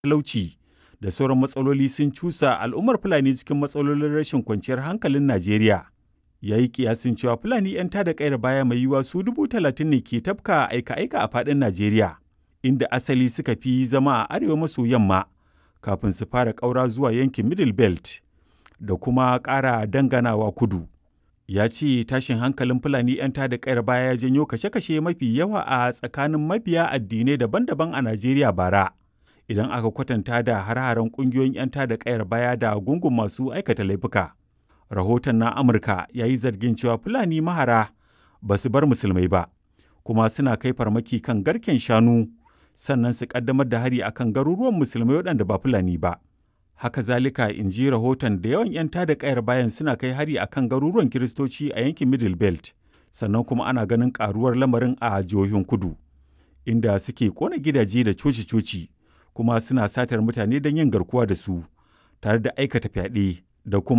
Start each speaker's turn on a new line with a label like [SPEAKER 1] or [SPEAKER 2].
[SPEAKER 1] talauci da sauran matsaloli sun cusa al'ummar Fulani cikin matsalolin rashin kwanciyar hankalin Najeriya. Ya yi kiyasin cewa Fulani 'yan tada ƙayar baya mai yiwuwa su dubu talatin ne ke tafka aika-aika a faɗin Najeriya, inda asali suka fi zama a arewa maso yamma kafin su fara ƙaura zuwa yankin Middle Belt da kuma ƙara danganawa kudu. Ya ce tashin hankalin Fulani 'yan tada ƙayar baya ya janyo kashe-kashe mafi yawa a tsakanin mabiya addinai daban-daban a Najeriya bara. Idan aka kwatanta da har-haren ƙungiyoyin 'yan tada ƙayar baya da gungun masu aikata laifuka. Rahoton na Amurka ya yi zargin cewa Fulani mahara ba su bar musulmai ba, kuma suna kai farmaki kan garken shanu sannan su ƙaddamar da hari akan garuruwan musulmai waɗanda ba Fulani ba. Haka zalika in ji rahoton da yawan 'yan tada ƙayar bayan suna kai hari akan garuruwan Kiristoci a yankin Middle Belt, sannan kuma ana ganin ƙaruwar lamarin a jihohin kudu, inda suke ƙona gidaje da coci-coci, kuma suna satar mutane don yin garkuwa da su, tare da aikata fyaɗe da kuma